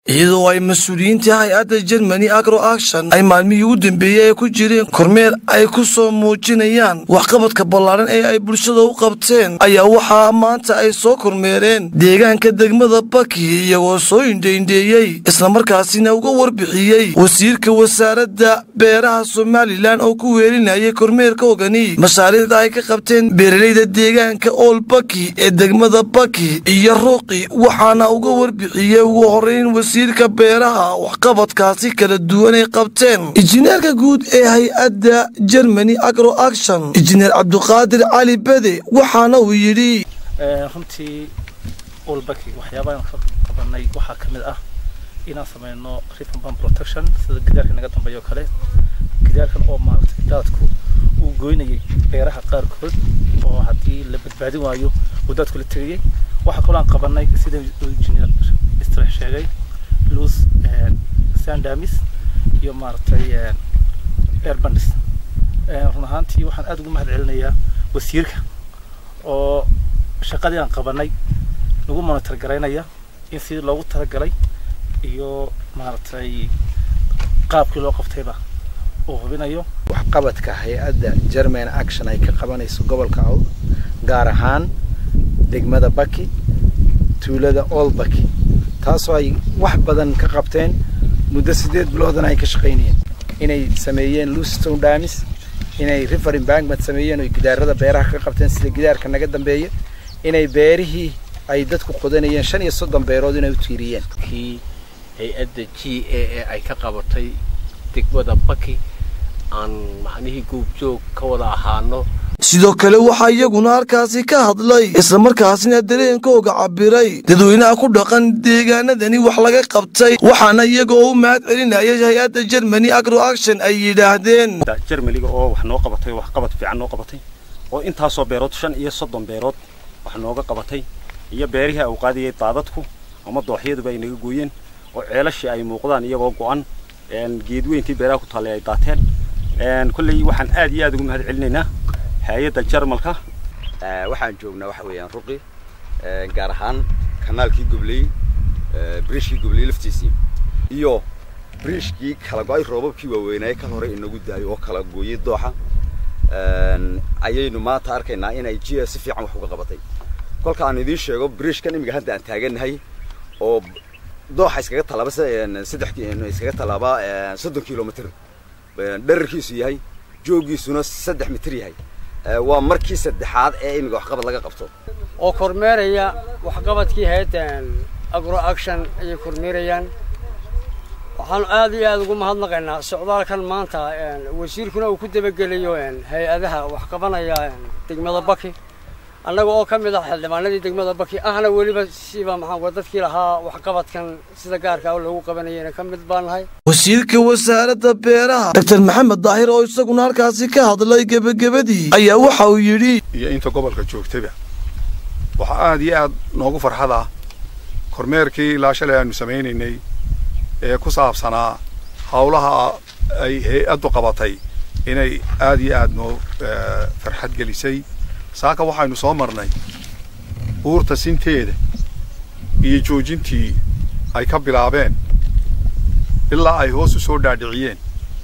iyadoo ay mas-uuliyiinta hay-adda jermani agro action ay maalmihii u dambeeyey ay ku jireen kormeer ay ku soo muujinayaan waxqabadka ballaaran ee ay bulshada u qabteen ayaa waxaa maanta ay soo kormeereen deegaanka degmada baki iyagoo soo indhaindheeyey islamarkaasina uga warbixiyey wasiirka wasaaradda beeraha somalilan oo ku weelinayay kormeerka ogani mashaariicda ay ka qabteen beeralayda deegaanka ool baki ee degmada baki iyo ruuqi waxaana uga warbixiyey ugu horeyn wasiirka beeraha waxqabadkaasi kala duwan ay qabteen injineerka guud ee hay-adda germany agro action injineer cabduqaadir cali bede waxaana uu yidhi runtii olbaki waxyaabahan ka qabanay waxaa ka mid ah inaan sameyno rivenban protection sida gidaarka naga dambeeya oo kale gidaarkan oo maaragtay daadku uu goynayay beeraha qaarkood oo haddii la badbaadin waayo uu daadku la tegayay waxaa kaloo aan qabanay sida engineer istrex sheegay lus sandamis iyo maaragtay airbandis run ahaantii waxaan aada ugu mahad celinayaa wasiirka oo shaqadii aan qabanay nagu monitor garaynaya in sidii loogu talagalay iyo maaragtay qaabkii loo qabtayba uu hubinayo waxqabadka hay-adda german action ay ka qabanayso gobolka awd gaar ahaan degmada baki tuulada old baki taasoo ay wax badan ka qabteen muddo sideed biloodana ay ka shaqaynayeen inay sameeyeen lucestone damis inay river embankment sameeyeen oo gidaarada beeraha ka qabteen sida gidaarka naga dambeeya inay beerihii ay dadku qodanayeen shan iyo soddon beerood inay u tiiriyeen kii hay-adda g a e ay ka qabatay degmada baki aan macnihii goobjoog ka wada ahaano sidoo kale waxaa iyaguna halkaasi ka hadlay islamarkaasina dareenkooga cabiray dadweynaha ku dhaqan deegaanadani wax laga qabtay waxaana iyagoo u mahad celinaya hay-adda germany agro action ay yidhaahdeen jermaniga oo wax noo qabatay wax qabad fiican noo qabatay oo intaasoo beerood shan iyo soddon beerood wax nooga qabatay iyo beerihii au qaadiyay daadadku ama dooxyaduba ay naga gooyeen oo ceelashii ay muuqdaan iyagoo go-an geedweyntii beeraha ku taallay ay daateen kolley waxaan aad iyo aad ugu mahad celinaynaa hay-adda jarmalka waxaan joognaa waxa weeyaan ruqi gaar ahaan kanaalkii gobley briishkii gobley laftiisii iyo briishkii kala go-ay roobabkii waaweynaaye ka hore inagu daayo oo kala gooyay dooxa ayaynu maanta arkaynaa inay g si fiican wax uga qabatay kolka aan idiin sheego briishkan imiga hadda aan taagannahay oo dooxa iskaga tallaaba saddex iskaga tallaaba soddon kilomitr dherarkiisu yahay joogiisuna saddex mitir yahay waa markii saddexaad ee imiga waxqabad laga qabto oo kormeeraya waxqabadkii hay-adda agro action ayay kormeerayaan waxaanu aad iyo aada ugu mahadnaqaynaa socdaalkan maanta wasiirkuna uu ku dabagelayo hay-adaha waxqabanaya degmada baki annaga oo ka mid ah xildhibaanadii degmada baki ahna weliba siba maxaanku dadkii lahaa waxqabadkan sida gaarka oo loogu qabanayana ka mid baan nahay wasiirka wasaaradda beeraha doctor maxamed daahir oo isaguna halkaasi ka hadlay gebagabadii ayaa waxa uu yidhi iyo inta gobolka joogtaba waxaa aada iyo aad noogu farxad ah kormeerkii ilaa shalay aanu samaynaynay ee ku saabsanaa howlaha ay hay-addu qabatay inay aada iyo aada noo farxad gelisay saaka waxaynu soo marnay buurta sinteeda iyo joojintii ay ka bilaabeen ilaa ay hoos u soo dhaadhiciyeen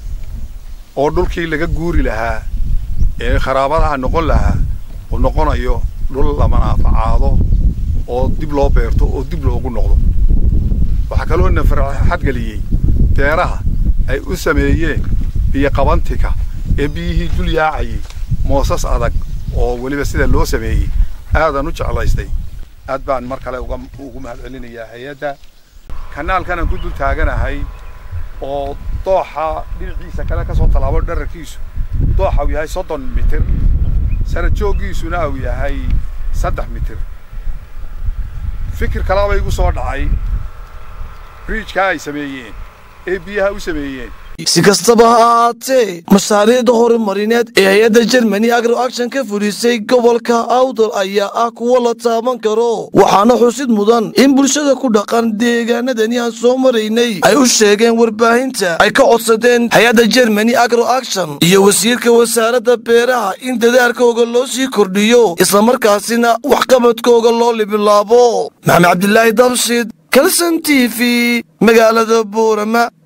oo dhulkii laga guuri lahaa ee kharaabadaha noqon lahaa uu noqonayo dhul la manaafacaado oo dib loo beerto oo dib loogu noqdo waxaa kaloo na farxad geliyey beeraha ay u sameeyeen biyo qabantika ee biyihii dul yaacayay moosas adag oo weliba sida loo sameeyey aadaan u jeclaystay aad baan mar kale ugu mahad celinayaa hay-adda kanaalkanaan ku dul taaganahay oo dooxa dhinaciisa kale ka soo tallaabo dherarkiisu dooxa uu yahay soddon mitir sanad jooggiisuna uu yahay saddex mitir fikir kalaba igu soo dhacay briijkaa ay sameeyeen ee biyaha u sameeyeen si kastaba ha ahaatee mashaariicda horumarineed ee hay-adda germany agro action ka fulisay gobolka awdal ayaa ah kuwo la taaban karo waxaana xusid mudan in bulshada ku dhaqan deegaanadani aan soo maraynay ay u sheegeen warbaahinta ay ka codsadeen hay-adda germany agro action iyo wasiirka wasaaradda beeraha in dadaalkooga loo sii kordhiyo islamarkaasina waxqabadkooga loo libilaabo maxamed cabdilaahi dabshid kalson t v magaalada buurama